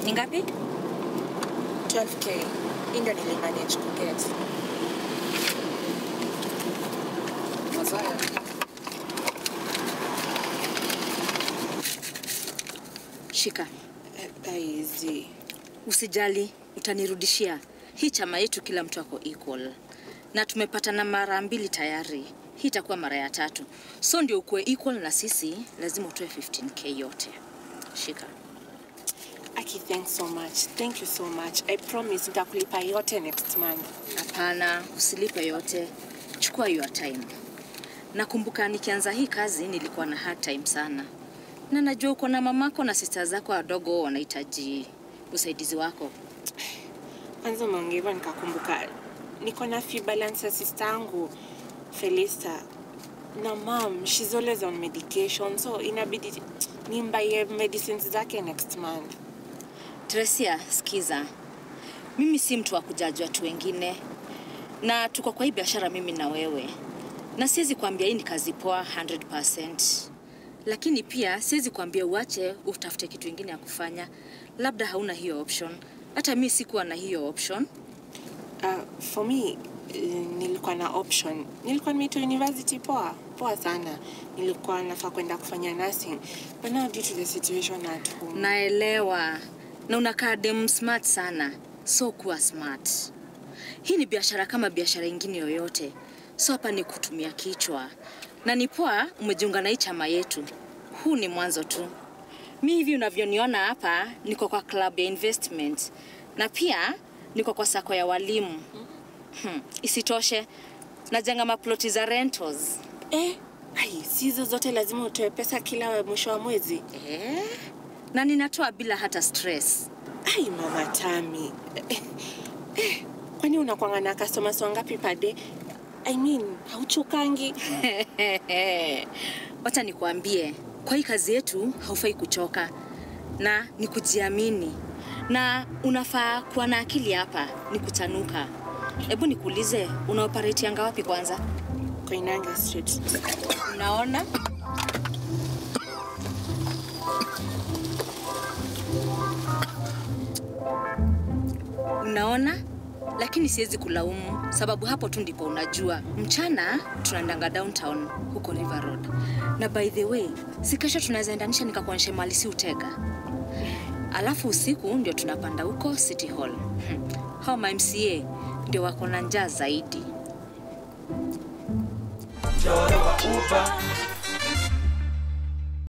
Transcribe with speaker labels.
Speaker 1: Ni ngapi?
Speaker 2: 12k. Hii ndio nilimanage kuget.
Speaker 3: Masaya.
Speaker 1: Shika.
Speaker 2: Aizi.
Speaker 1: Usijali, utanirudishia. Hii chama yetu kila mtu ako equal. Na tumepatana mara mbili tayari. Hii itakuwa mara ya tatu. So ndio ukuwe equal na sisi, lazima utoe 15k yote. Shika.
Speaker 2: Aki, thanks so much. Thank you so much. I promise nitakulipa yote next month.
Speaker 1: Hapana, usilipe yote. Chukua your time. Nakumbuka nikianza hii kazi nilikuwa na hard time sana, na najua uko na mamako na sista zako wadogo wanahitaji usaidizi wako.
Speaker 2: Kwanza umeongea hivyo nikakumbuka niko na fee balance ya sister yangu Felista na mom, she's always on medication so inabidi nimbaie medicines zake next month.
Speaker 1: Tresia, sikiza, mimi si mtu wa kujaji watu wengine, na tuko kwa hii biashara mimi na wewe, na siwezi kuambia hii ni kazi poa 100%, lakini pia siwezi kuambia uache utafute kitu ingine ya kufanya, labda hauna hiyo option. Hata mi sikuwa na hiyo option.
Speaker 2: Uh, for me uh, nilikuwa na option. Nilikuwa nimeitwa university poa poa sana, nilikuwa nafaa kwenda kufanya nursing but now due to the situation at home
Speaker 1: Naelewa, na unakaa dem smart sana, so kuwa smart. Hii ni biashara kama biashara ingine yoyote, so hapa ni kutumia kichwa, na ni poa umejiunga na hii chama yetu. Huu ni mwanzo tu. Mi hivi unavyoniona hapa, niko kwa club ya investment na pia niko kwa sako ya walimu. Hmm. Isitoshe najenga maploti za rentals.
Speaker 2: eh, ai, si hizo zote lazima utoe pesa kila mwisho wa mwezi.
Speaker 1: Eh? Na ninatoa bila hata stress.
Speaker 2: Ai, mama Tami. Eh, eh, kwani unakwanga na customers wangapi per day? I mean, hauchokangi?
Speaker 1: Wacha nikuambie, kwa hii kazi yetu haufai kuchoka na ni kujiamini, na unafaa kuwa na akili hapa, ni kutanuka. Hebu nikuulize, una operate anga wapi kwanza?
Speaker 2: Koinange Street.
Speaker 1: Unaona? Unaona? Lakini siwezi kulaumu sababu hapo tu ndipo unajua. Mchana tunaendanga downtown huko River Road. Na by the way, si kesho tunaweza endanisha nikakuonyesha mali si utega. Alafu usiku ndio tunapanda huko City Hall. Hmm. Hao ma MCA ndio wako na njaa zaidi.
Speaker 4: Mchoro wa upa